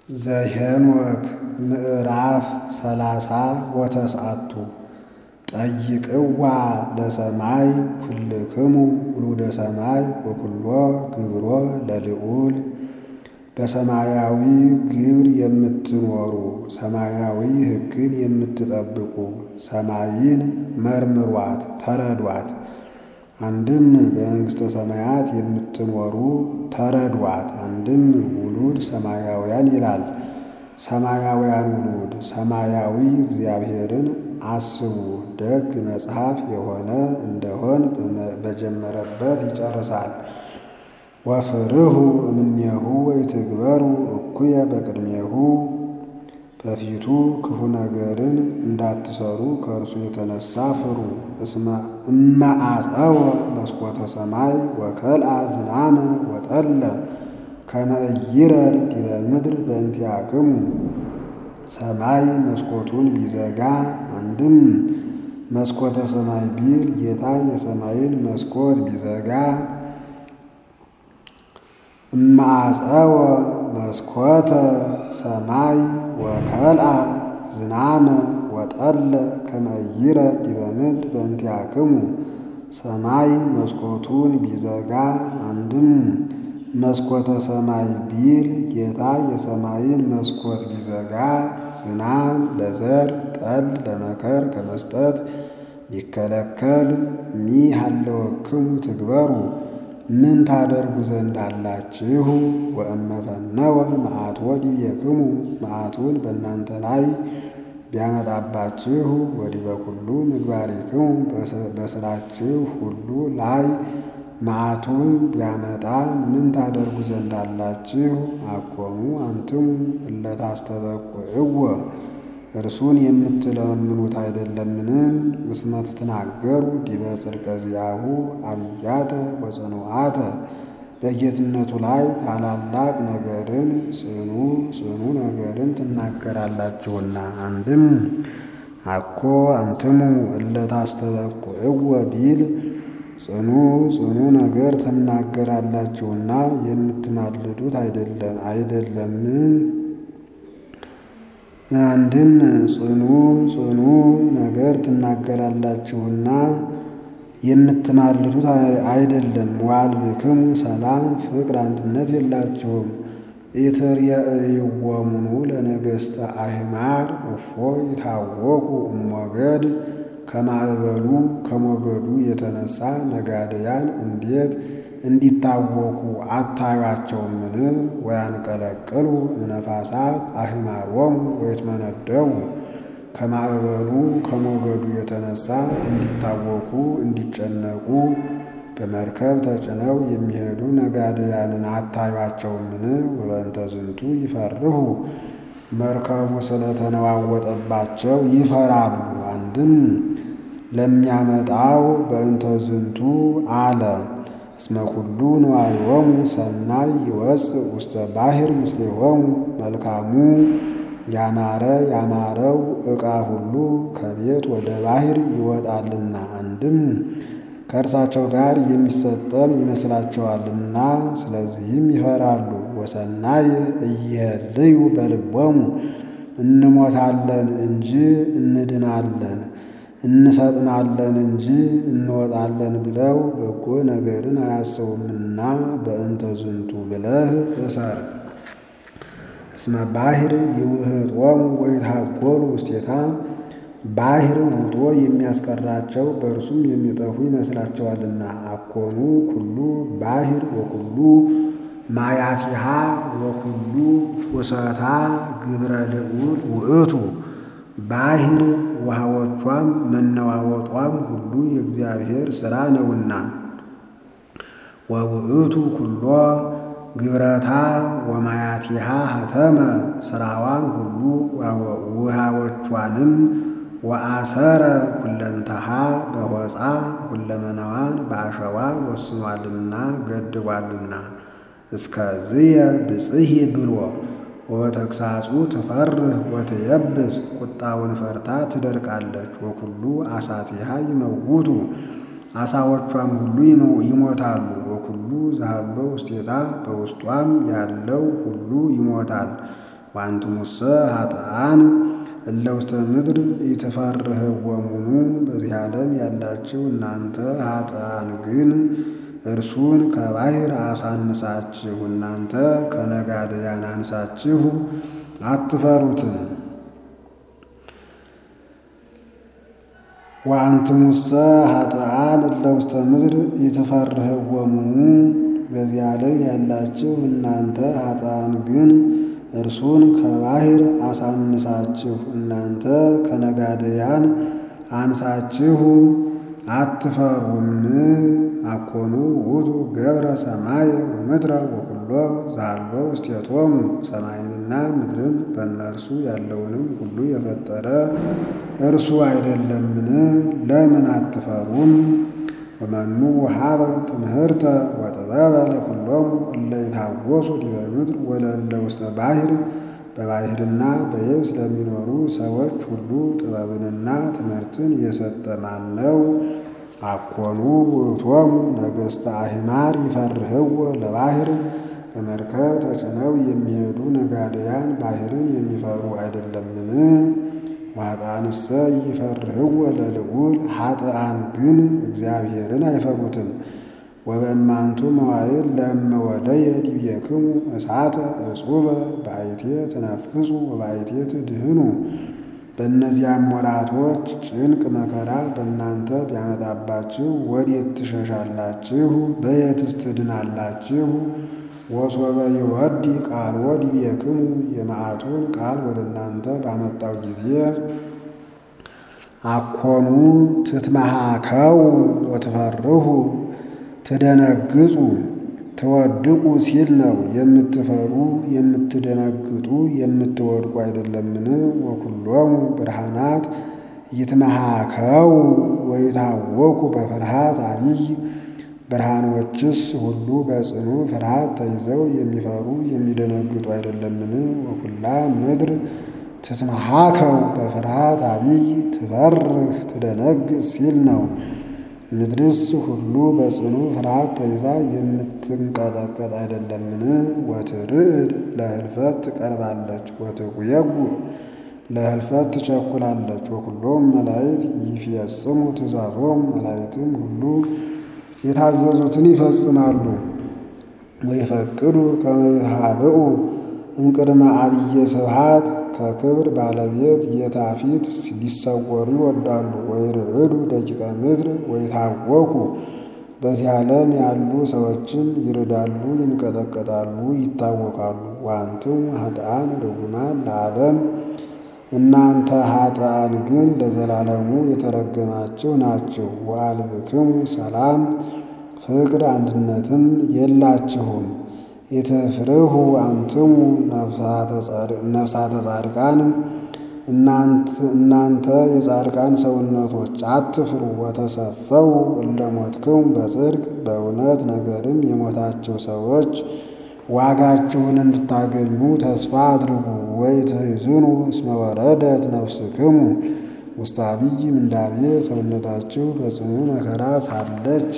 ዘኄንወክ ምዕራፍ ሰላሳ ወተስዓቱ ጠይቅዋ ለሰማይ ኩልክሙ ውሉደ ሰማይ ወኩሎ ግብሮ ለልዑል በሰማያዊ ግብር የምትኖሩ ሰማያዊ ሕግን የምትጠብቁ ሰማይን መርምሯት ተረዷት። አንድም በመንግሥተ ሰማያት የምትኖሩ ተረዷት። አንድም ውሉድ ሰማያውያን ይላል። ሰማያውያን ውሉድ ሰማያዊ እግዚአብሔርን አስቡ ደግ መጽሐፍ የሆነ እንደሆን በጀመረበት ይጨርሳል። ወፍርሁ እምኔሁ ወይትግበሩ እኩየ በቅድሜሁ በፊቱ ክፉ ነገርን እንዳትሰሩ ከእርሱ የተነሳ ፍሩ። እመ አፀወ መስኮተ ሰማይ ወከልአ ዝናመ ወጠለ ከመ ኢይረድ ዲበ ምድር በእንቲአክሙ ሰማይ መስኮቱን ቢዘጋ አንድም መስኮተ ሰማይ ቢል ጌታ የሰማይን መስኮት ቢዘጋ እመ አፀወ መስኮተ ሰማይ ወከልአ ዝናመ ወጠለ ከመ ኢይረድ ዲበ ምድር በእንቲአክሙ ሰማይ መስኮቱን ቢዘጋ አንድም መስኮተ ሰማይ ቢል ጌታ የሰማይን መስኮት ቢዘጋ ዝናም ለዘር ጠል ለመከር ከመስጠት ቢከለከል ሚሃለወክሙ ትግበሩ ምን ታደርጉ ዘንድ አላችሁ? ወእመ ፈነወ መዓትወ ዲቤክሙ መዓቱን በእናንተ ላይ ቢያመጣባችሁ ወዲበ ኩሉ ምግባሪክሙ በሥራችሁ ሁሉ ላይ መዓቱን ቢያመጣ ምን ታደርጉ ዘንድ አላችሁ? አኮሙ አንትሙ እለ ታስተበቁዕዎ እርሱን የምትለምኑት አይደለምን? እስመ ትትናገሩ ዲበ ጽድቀ ዚአሁ አብያተ ወጽኑዓተ በጌትነቱ ላይ ታላላቅ ነገርን ጽኑ ጽኑ ነገርን ትናገራላችሁና። አንድም አኮ አንትሙ እለ ታስተበቁዕዎ ቢል ጽኑ ጽኑ ነገር ትናገራላችሁና የምትማልዱት አይደለም አይደለምን? አንድም ጽኑ ጽኑ ነገር ትናገራላችሁና የምትማልዱት አይደለም። ዋልብክሙ ሰላም ፍቅር አንድነት የላችሁም። ኢትርየእይዎሙ ለነገሥተ አሕማር እፎ ይታወኩ እሞገድ ከማዕበሉ ከሞገዱ የተነሳ ነጋድያን እንዴት እንዲታወኩ አታዩአቸውምን? ወያንቀለቅሉ እምነፋሳት አሕማሮሙ ወይትመነደቡ ከማዕበሉ ከሞገዱ የተነሳ እንዲታወኩ እንዲጨነቁ በመርከብ ተጭነው የሚሄዱ ነጋድያንን አታዩአቸውምን? ወበእንተ ዝንቱ ይፈርሁ መርከቡ ስለተነዋወጠባቸው ይፈራሉ። አንድም ለሚያመጣው በእንተ ዝንቱ አለ እስመ ኩሉ ንዋዮሙ ሰናይ ይወፅእ ውስተ ባሕር ምስሌሆሙ መልካሙ ያማረ ያማረው ዕቃ ሁሉ ከቤት ወደ ባሕር ይወጣልና። አንድም ከእርሳቸው ጋር የሚሰጠም ይመስላቸዋልና ስለዚህም ይፈራሉ። ወሰናይ እይህልዩ በልቦሙ እንሞታለን እንጂ እንድናለን እንሰጥማለን እንጂ እንወጣለን ብለው በጎ ነገርን አያስቡምና በእንተ ዝንቱ ብለህ እሰር። እስመ ባሕር ይውህጦሙ ወይትሃጐሉ ውስቴታ ባሕር ውጦ የሚያስቀራቸው በእርሱም የሚጠፉ ይመስላቸዋልና። አኮኑ ኩሉ ባሕር ወኩሉ ማያቲሃ ወኩሉ ውሰታ ግብረ ልዑል ውእቱ ባሕር ውሃዎቿም መነዋወጧም ሁሉ የእግዚአብሔር ሥራ ነውና። ወውእቱ ኩሎ ግብረታ ወማያቲሃ ሀተመ ሥራዋን ሁሉ ውሃዎቿንም ወአሰረ ኩለንተሃ በሆፃ ሁለመናዋን በአሸዋ ወስኗልና ገድቧልና። እስከዝየ ብጽሂ ብሎ ወበተግሳጹ ትፈርህ ወትየብስ ቁጣውን ፈርታ ትደርቃለች። ወኩሉ አሳቲሃ ይመውቱ አሳዎቿም ሁሉ ይሞታሉ። ወኩሉ ዛሃሎ ውስቴታ በውስጧም ያለው ሁሉ ይሞታል። ወአንትሙሰ ኃጥኣን እለ ውስተ ምድር ኢትፈርህዎሙኑ በዚህ ዓለም ያላችሁ እናንተ ኃጥኣን ግን እርሱን ከባሕር አሳንሳችሁ እናንተ ከነጋድያን አንሳችሁ አትፈሩትም። ወአንትሙሰ ኃጥኣን እለ ውስተ ምድር ኢትፈርህዎሙኑ በዚህ ዓለም ያላችሁ እናንተ ኃጥኣን ግን እርሱን ከባሕር አሳንሳችሁ እናንተ ከነጋድያን አንሳችሁ አትፈሩም። አኮኑ ውእቱ ገብረ ሰማየ ወምድረ ወኩሎ ዛሎ ውስቴቶሙ ሰማይንና ምድርን በእነርሱ ያለውንም ሁሉ የፈጠረ እርሱ አይደለምን? ለምን አትፈሩም? ወመኑ ወሀበ ትምህርተ ወጥበበ ለኩሎሙ እለ ይታወሱ ዲበ ምድር ወለእለ ውስተ ባሕር በባሕርና በየብስ ለሚኖሩ ሰዎች ሁሉ ጥበብንና ትምህርትን የሰጠ ማን ነው? አኮኑ ውእቶሙ ነገሥተ አሕማር ይፈርህዎ ለባሕር በመርከብ ተጭነው የሚሄዱ ነጋድያን ባሕርን የሚፈሩ አይደለምን? ወኃጥኣንሰ ይፈርህዎ ለልዑል ኃጥኣን ግን እግዚአብሔርን አይፈሩትም። ወበእማንቱ መዋዕል ለእመ ወደየ ዲቤክሙ እሳተ እጹበ በአይቴ ትነፍሱ ወበአይቴ ትድህኑ። በእነዚያም ወራቶች ጭንቅ መከራ በእናንተ ቢያመጣባችሁ ወዴት ትሸሻላችሁ? በየትስ ትድናላችሁ? ወሶበ ይወዲ ቃልዎ ዲቤክሙ የመዓቱን ቃል ወደ እናንተ ባመጣው ጊዜ አኮኑ ትትመሃከው ወትፈርሁ ትደነግጹ ትወድቁ ሲል ነው። የምትፈሩ የምትደነግጡ የምትወድቁ አይደለምን? ወኩሎሙ ብርሃናት ይትመሃከው ወይታወኩ በፍርሃት አቢይ ብርሃኖችስ ሁሉ በጽኑ ፍርሃት ተይዘው የሚፈሩ የሚደነግጡ አይደለምን? ወኩላ ምድር ትትመሃከው በፍርሃት አቢይ ትፈርህ ትደነግጥ ሲል ነው። ምድርስ ሁሉ በጽኑ ፍርሃት ተይዛ የምትንቀጠቀጥ አይደለምን? ወትርዕድ ለህልፈት ትቀርባለች፣ ወትጉየጉ ለህልፈት ትቸኩላለች። ወኩሎም መላእክት ይፈጽሙ ትእዛዞም መላእክትም ሁሉ የታዘዙትን ይፈጽማሉ። ወይፈቅዱ ከመ ይሃብኡ እምቅድመ አብየ ስብሐት ከክብር ባለቤት ጌታ ፊት ሊሰወሩ ይወዳሉ። ወይርዕዱ ደቂቀ ምድር ወይታወኩ በዚህ ዓለም ያሉ ሰዎችም ይርዳሉ፣ ይንቀጠቀጣሉ፣ ይታወቃሉ። ዋንትሙ ኃጥኣን ርጉማን ለዓለም እናንተ ኃጥኣን ግን ለዘላለሙ የተረገማችሁ ናችሁ። ወአልብክሙ ሰላም ፍቅር አንድነትም የላችሁም። ኢትፍርሁ አንትሙ ነፍሳተ ጻድቃን እናንተ የጻድቃን ሰውነቶች አትፍሩ። ወተሰፈው እለሞትክሙ በጽድቅ በእውነት ነገርም የሞታቸው ሰዎች ዋጋችሁን እንድታገኙ ተስፋ አድርጉ። ወኢትሕዝኑ እስመ ወረደት ነፍስክሙ ውስተ አብይ ምንዳቤ ሰውነታችሁ በጽኑ መከራ ሳለች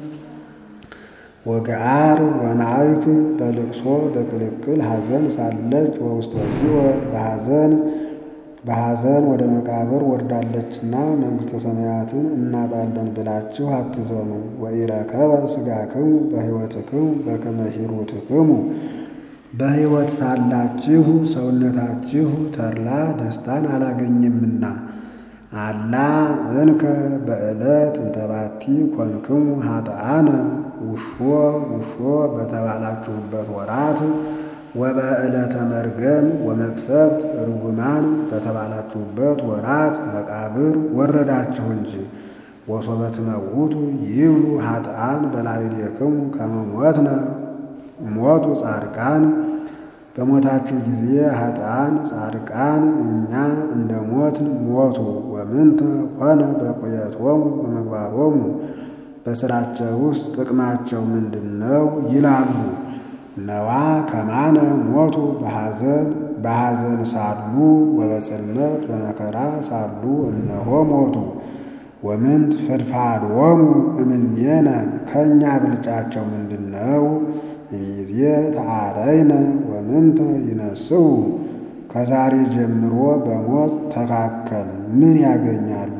ወገአር ወናይክ በልቅሶ በቅልቅል ሐዘን ሳለች ወውስተ ሲኦል በሐዘን በሐዘን ወደ መቃብር ወርዳለችና መንግሥተ ሰማያትን እናጣለን ብላችሁ አትዘኑ። ወኢረከበ ሥጋክሙ በሕይወትክሙ በከመ ሂሩትክሙ በሕይወት ሳላችሁ ሰውነታችሁ ተድላ ደስታን አላገኘምና አላ እንከ በዕለት እንተባቲ ኮንክሙ ኃጥኣነ ውሾ ውሾ በተባላችሁበት ወራት ወበዕለተ መርገም ወመቅሰፍት ርጉማን በተባላችሁበት ወራት መቃብር ወረዳችሁ እንጂ። ወሶበ ትመውቱ ይብሉ ኃጥኣን በላዕሌክሙ ከመ ሞትነ ሞቱ ጻድቃን በሞታችሁ ጊዜ ኃጥኣን ጻድቃን እኛ እንደ ሞትን ሞቱ። ወምንተ ኮነ በቁየቶሙ በመግባሮሙ በሥራቸው ውስጥ ጥቅማቸው ምንድን ነው ይላሉ። ነዋ ከማነ ሞቱ በሐዘን በሐዘን ሳሉ ወበጽልመት በመከራ ሳሉ እነሆ ሞቱ። ወምንት ፍድፋድዎሙ እምኔነ ከእኛ ብልጫቸው ምንድን ነው? እሚዜ ተአረይነ ወምንተ ይነስው ከዛሬ ጀምሮ በሞት ተካከል ምን ያገኛሉ?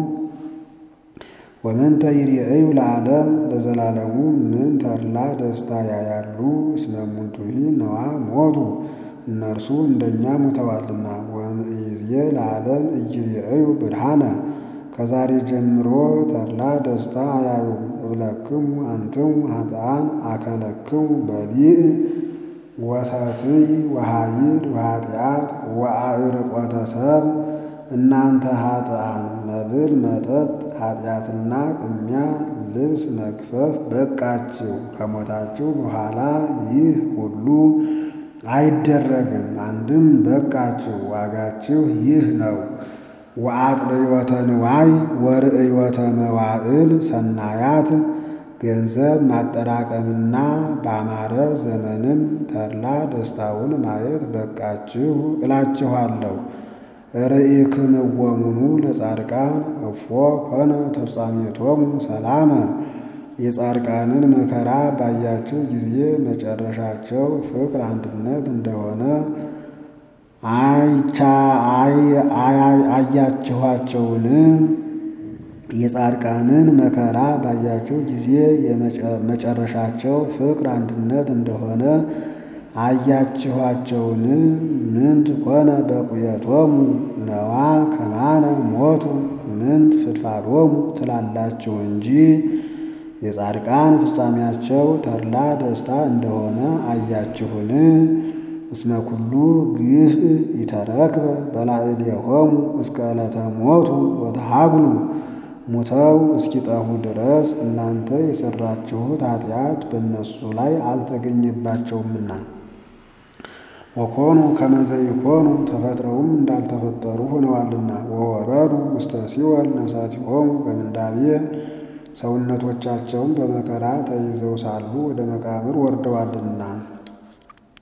ወምንተ ይርአዩ ለዓለም ለዘላለሙ ምን ተድላ ደስታ ያያሉ? እስመ እሙንቱሂ ነዋ ሞቱ እነርሱ እንደኛ ሞተዋልና። ወእምይእዜ ለዓለም ኢይርአዩ ብርሃነ ከዛሬ ጀምሮ ተድላ ደስታ አያዩም። እብለክሙ አንትሙ ኃጥኣን አከለክሙ በሊዕ ወሰትይ ወኃይድ ወኃጢአት ወአዕርቆተ ሰብ እናንተ ኃጥኣን መብል መጠጥ ኃጢአትና ቅሚያ ልብስ መግፈፍ በቃችሁ። ከሞታችሁ በኋላ ይህ ሁሉ አይደረግም። አንድም በቃችሁ፣ ዋጋችሁ ይህ ነው። ወአጥልዮተ ንዋይ ወርእዮተ መዋዕል ሰናያት ገንዘብ ማጠራቀምና ባማረ ዘመንም ተድላ ደስታውን ማየት በቃችሁ እላችኋለሁ። ርኢክምዎሙኑ ለጻድቃን እፎ ኮነ ተፍጻሜቶሙ ሰላመ የጻድቃንን መከራ ባያችሁ ጊዜ መጨረሻቸው ፍቅር አንድነት እንደሆነ አይቻ አያችኋቸውን? የጻድቃንን መከራ ባያችሁ ጊዜ መጨረሻቸው ፍቅር አንድነት እንደሆነ አያችኋቸውን? ምንት ኮነ በቁየቶሙ ነዋ ከማነ ሞቱ ምንት ፍድፋዶሙ ትላላችሁ እንጂ የጻድቃን ፍጻሜያቸው ተድላ ደስታ እንደሆነ አያችሁን? እስመ ኩሉ ግፍ ኢተረክበ በላዕሌሆሙ እስከ ዕለተ ሞቱ ወተሃግሉ ሙተው እስኪጠፉ ድረስ እናንተ የሠራችሁት ኃጢአት በእነሱ ላይ አልተገኘባቸውምና። ወኮኑ ከመ ዘይኮኑ ተፈጥረውም እንዳልተፈጠሩ ሆነዋልና። ወወረዱ ውስተ ሲኦል ነፍሳቲሆሙ በምንዳቤ ሰውነቶቻቸውም በመከራ ተይዘው ሳሉ ወደ መቃብር ወርደዋልና።